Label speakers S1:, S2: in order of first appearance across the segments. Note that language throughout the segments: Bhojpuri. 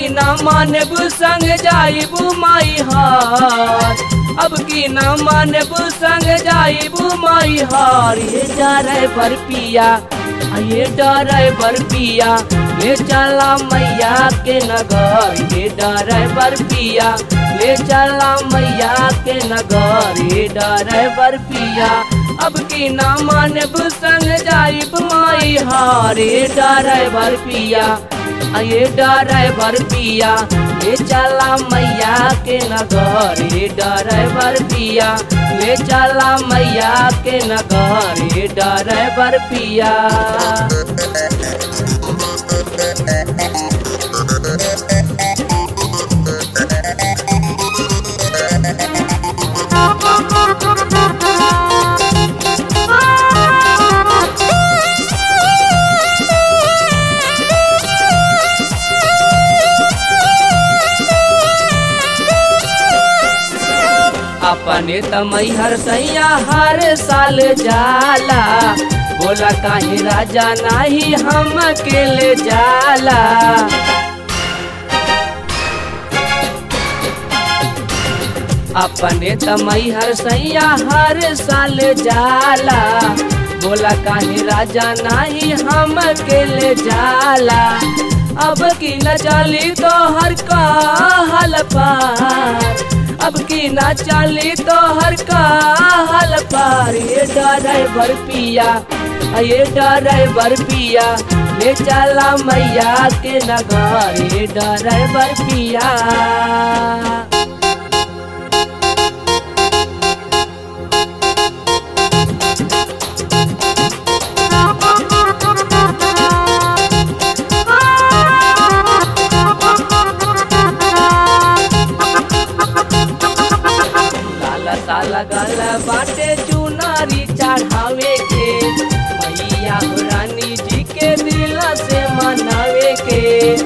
S1: ना मानब संग जाइबू माई हार अब की ना मानब संग जाइबू माई हार ये डरे बर पिया आ ये डरे बर पिया ले चला मैया के नगर ये डरे बर पिया ले चला मैया के नगर ये डरे बर पिया अब की ना मानब संग जाइब माई हार ये डरे बर पिया आ ये ड्राइवर पिया ले चला मैया के नगर ये ड्राइवर पिया ले चला मैया के नगर ये ड्राइवर पिया अपने तमई हर सैया हर साल जाला बोला काहे राजा नाही हम अकेले जाला अपने तमई हर सैया हर साल जाला बोला काहे राजा नाही हम अकेले जाला अब की न चली तो हर का हल पार अब की ना चली तो हर का हल पार ये ड्राइवर पिया ये ड्राइवर पिया ले चला मैया के नगर ये ड्राइवर पिया लाला साला गाला बाटे चुनारी चढ़ावे के मैया रानी जी के दिल से मनावे के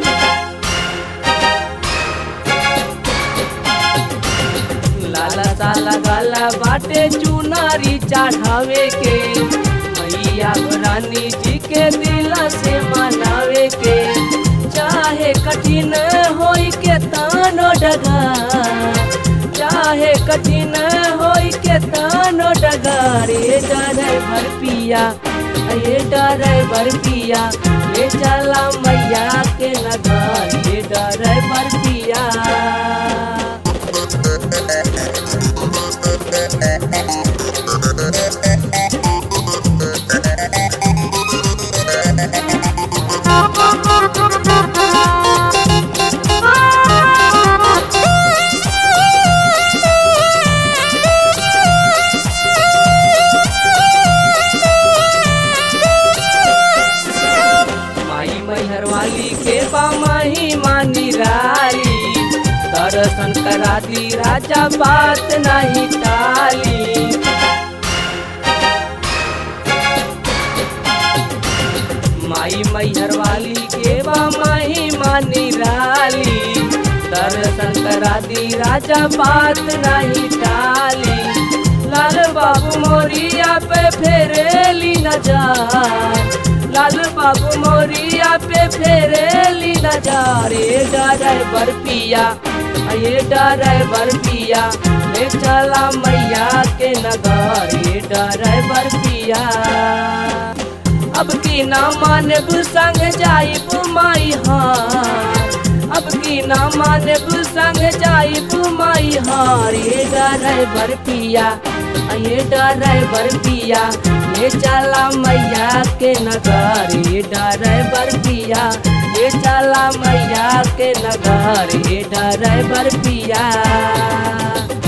S1: लाला साला गाला बाटे चुनारी चढ़ावे के मैया रानी जी के दिल से मनावे के चाहे कठिन होई के तानो डगा चाहे कठिन होई के तानो डगारे ड्राइवर पिया ये ड्राइवर पिया ले चला मैया के नगर ये ड्राइवर पिया माई मैहर वाली के बामाही मानी राली दर्शन करा दी राजा बात नहीं टाली माई मैहर वाली के बामाही मानी राली दर्शन करा दी राजा बात नहीं टाली लाल बाबू मोरिया पे फेरेली नजार लाल बाबू मोरिया पे फेरेली नजारे ड्राइवर पिया ये ड्राइवर पिया ले चला मैया के नगर ये ड्राइवर पिया अब की ना मानब संग जाइब माई हार अब की ना मानब संग जाइब माई हार ये ड्राइवर पिया ये ड्राइवर पिया ले चला मैया के नगर ये ड्राइवर पिया ले चला मैया के नगर ये ड्राइवर पिया